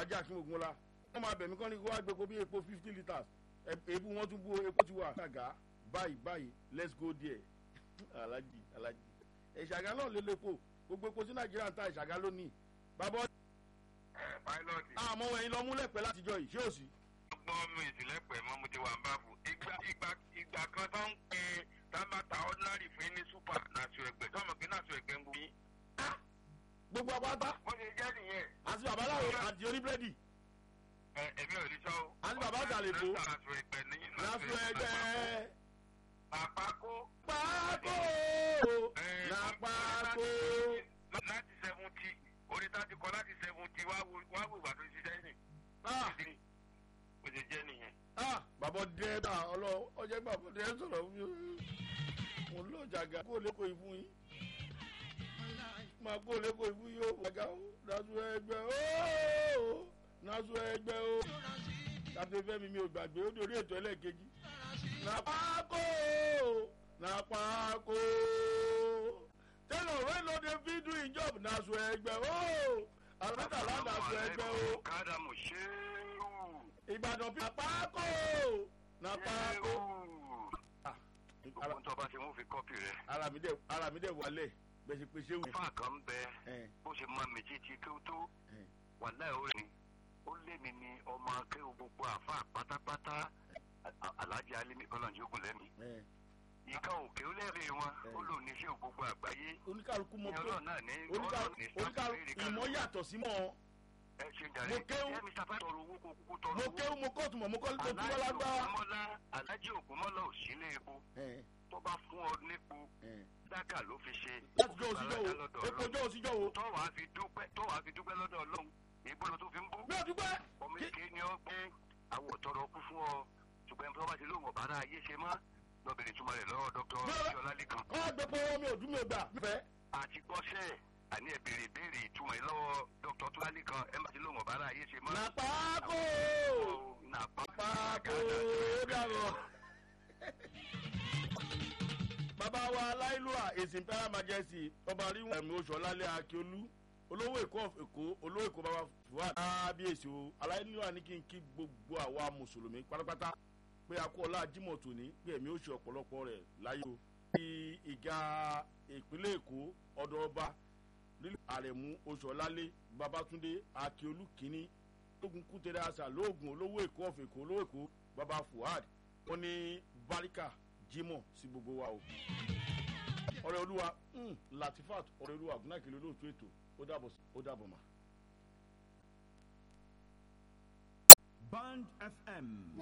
alájà kí ogun la wọ́n máa bẹ̀mí kán ní kó wá gbé epo bí epo fifty litres ebu wọn tún bú epo ti wà ṣàgá báyìí báyìí let's go there alájì alájì ìṣàgá náà lè lépo gbogbo epo sí nàìjíríà ń ta ìṣàgá lónìí bàbá ẹ pilot àmọ́ ẹ̀yin lọ múlẹ̀ pẹ́ látijọ́ yìí ṣé ò sí. gbọ́ mi ìsìlẹ̀pẹ̀ mọ́ mo ti wà ń bá fún ìgbà ìgbà ìgbà kan tó ń pè é tábàtà ordinary fún ní super nàṣọ ẹgbẹ́ tó mọ̀ pé nàṣọ ẹgbẹ́ ń gbó yín. gbogbo àpáta bó ṣe jẹ́ nìyẹn. àti babaláwo àti oníbírẹ́dì ẹ èmi ò ní sọ o. àti bàbá àgàlèkó nàṣọ ẹgbẹ́ ní nàṣọ ẹgbẹ́ àpákó. pákó nàpákó. láti seventy orí tá a ti kọ láti seventy wá wo wá wo ìgbà tó ń ṣiṣẹ́ yìí. Ah, bó ṣe jẹ́ nìyẹn. ah, bàbá dẹ́ẹ́dà ọlọ ọjọ́ bàbá dẹ́ẹ́ sọ̀rọ̀ fún mi mo lọ jàgà kó lẹ́kọ̀ọ́ ìfún yín máa kó lẹ́kọ̀ọ́ ìfún yín ó wàgà ó nàṣọ ẹgbẹ́ ó nàṣọ ẹgbẹ́ ó tàbí fẹ́mi mi ò gbàgbé ó dorí ètò ẹlẹ́ẹ̀kejì nàpákó nàpákó tẹ́lọ̀ rẹ́ ló dé fi do in job nàṣọ ẹgbẹ́ ó àlùmọ́tàlá nàṣọ ẹgbẹ́ ó kádàmù ṣéwù. ìbàdàn bí nàpákó nàpákó. Ah, gbogbo tó bá ṣe mú fi kọ́pì rẹ̀. ara mi dẹ̀ ara mi dẹ̀ wálẹ̀ bẹ́ẹ̀ ṣe pé ṣé wù. fáà kan ń bẹ ẹ̀ bó ṣe máa méjì tí kí ó tó ẹ̀ wà láì ó rìn ó lé mi ní ọmọ akéwò gbogbo àfáà pátápátá A- alhaji alimi kọlọ̀njókòó lẹ́mi. ẹ̀ ìka òkè ó lẹ́rìí wọn ó lò ní iṣẹ́ gbogbo àgbáyé oníkàlùkù ní mọ pé ọlọ́run náà ní oníkàlùkù ní oníkàlùkù ìmọ̀ yàtọ̀ sí mọ́ ẹ ṣe jàre mo kéwú. ẹ mr fẹ́ tọrọ owó kó kúkú tọrọ mo owó. kéwù mo kóòtù mọ̀ mo kọ́ mo tún wọ́n Alhaji lágbára. Ògúnmọ́lá alhaji ògúnmọ́lá ò sí ilé epo ẹ̀ tó bá fún ọ nípo ẹ̀ dákà ló fi ṣe láti jọ ó fi òsíjọ́ bàlágà wo lọ́dọ̀ epo Ọlọ́run. jọ òsíjọ́ wo. tó wàá fi dúpẹ́ tó wàá fi dúpẹ́ lọ́dọ̀ ọlọ́run ìbọn tó fi ń bú. mi ò dúpẹ́ ọmọ kí èké ni ó pé àwọ̀ tọrọ kú fún ọ ṣùgbọ́n tó bá ti lóhùn ọ̀bára ayé ṣe mọ́ lọ́bìnrin túmọ̀ rẹ̀ lọ́wọ́ dr Bẹ́ẹ̀. ọjọ́ lálẹ́kan kọ́ àgbẹ̀ pé mi ò dún mi ò gbà. fẹ́ àti gbọ́sẹ̀ àní ẹ̀ béèrè béèrè ìtumọ̀ yìí lọ́wọ́ dr tó lálẹ́kan ẹ̀ má ti lóhùn ọ̀bára ayé ṣe mọ́. nàpákó nàpá pákó dàrọ̀. bàbá wa aláìlúwà èsì imperial majesty ọba ríwọ̀n ẹ̀mí oṣù ọ̀làlẹ̀ akíolú olówó èkó of èkó olówó èkó bàbá fuad kábíyèsí o aláìlúwà ní kí n kí gbogbo àwa mùsùlùmí pátápátá pé a kú ọlá jimoh tòní pé ẹ̀mí oṣù ọ̀pọ̀lọpọ̀ rẹ̀ láyé o. ti ìga ìpínlẹ̀ èkó ọ̀dọ̀ ọba lílù àrẹ̀mú oṣù ọ̀làlẹ̀ babatunde akíolú kínní lógun kútẹ́rẹ́ àṣà lóògùn olówó èkó of èkó olówó èkó bàbá fuad wọn ní barika jimoh sí gbogbo wa o ọrẹ olúwa mm, latifat ọrẹ olúwa gúnnákìlẹ olóòtú ètò ó dàbọ̀ sí- ó dàbọ̀ mà. Band FM